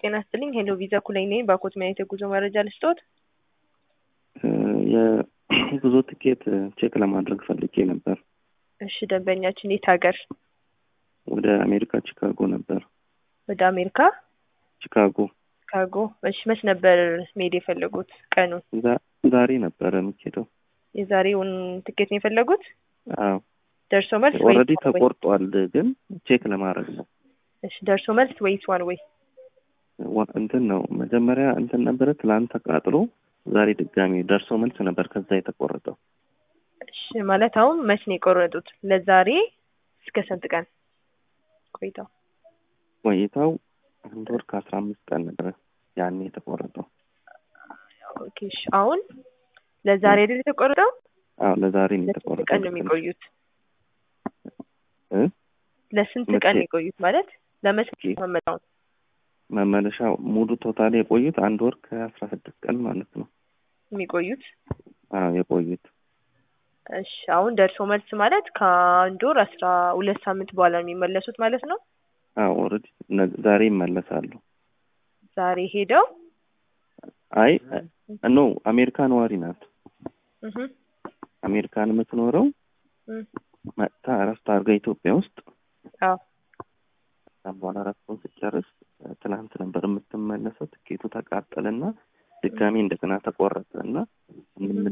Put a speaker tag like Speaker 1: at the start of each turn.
Speaker 1: ጤና ይስጥልኝ። ሄሎ ቪዛ ኩለኝ ነኝ። ባኮት ማየት የጉዞ መረጃ ልስጦት?
Speaker 2: የጉዞ ትኬት ቼክ ለማድረግ ፈልጌ ነበር።
Speaker 1: እሺ ደንበኛችን የት ሀገር?
Speaker 2: ወደ አሜሪካ ቺካጎ ነበር።
Speaker 1: ወደ አሜሪካ
Speaker 2: ቺካጎ
Speaker 1: ቺካጎ። እሺ መች ነበር መሄድ የፈለጉት? ቀኑን?
Speaker 2: ዛ- ዛሬ ነበረ የምኬደው።
Speaker 1: የዛሬውን ትኬት ነው የፈለጉት?
Speaker 2: አዎ
Speaker 1: ደርሶ መልስ ወይስ
Speaker 2: ኦልሬዲ
Speaker 1: ዋን ዌይ?
Speaker 2: ተቆርጧል፣ ግን ቼክ ለማድረግ ነው።
Speaker 1: እሺ ደርሶ መልስ ወይስ ዋን ወይ?
Speaker 2: ዋ- እንትን ነው መጀመሪያ እንትን ነበረ ትላንት ተቃጥሎ ዛሬ ድጋሚ ደርሶ መልስ ነበር ከዛ የተቆረጠው።
Speaker 1: እሺ ማለት አሁን መች ነው የቆረጡት? ለዛሬ እስከ ስንት ቀን ቆይተው?
Speaker 2: ቆይታው አንድ ወር ከአስራ አምስት ቀን ነበረ ያኔ የተቆረጠው።
Speaker 1: ኦኬ እሺ አሁን ለዛሬ አይደል የተቆረጠው?
Speaker 2: አዎ ለዛሬ ነው
Speaker 1: ለስንት
Speaker 2: የተቆረጠው።
Speaker 1: ቀን ነው የሚቆዩት?
Speaker 2: እ?
Speaker 1: ለስንት
Speaker 2: መቼ?
Speaker 1: ቀን ነው የቆዩት? ማለት ለመቼ
Speaker 2: ኦኬ።
Speaker 1: መመጣው?
Speaker 2: መመለሻ ሙሉ ቶታል የቆዩት አንድ ወር ከአስራ ስድስት ቀን ማለት ነው።
Speaker 1: የሚቆዩት
Speaker 2: አዎ የቆዩት
Speaker 1: እሺ አሁን ደርሶ መልስ ማለት ከአንድ ወር አስራ ሁለት ሳምንት በኋላ ነው የሚመለሱት ማለት ነው።
Speaker 2: አዎ ኦልሬዲ ዛሬ ይመለሳሉ።
Speaker 1: ዛሬ ሄደው
Speaker 2: አይ ኖ አሜሪካ ነዋሪ ናት።
Speaker 1: እህ
Speaker 2: አሜሪካን የምትኖረው
Speaker 1: እህ
Speaker 2: መጥታ እረፍት አድርጋ ኢትዮጵያ ውስጥ
Speaker 1: አዎ
Speaker 2: ከዛም በኋላ እረፍቱን ስጨርስ ትናንት ነበር የምትመለሰው። ትኬቱ ተቃጠለና ድጋሚ እንደገና ተቆረጠ እና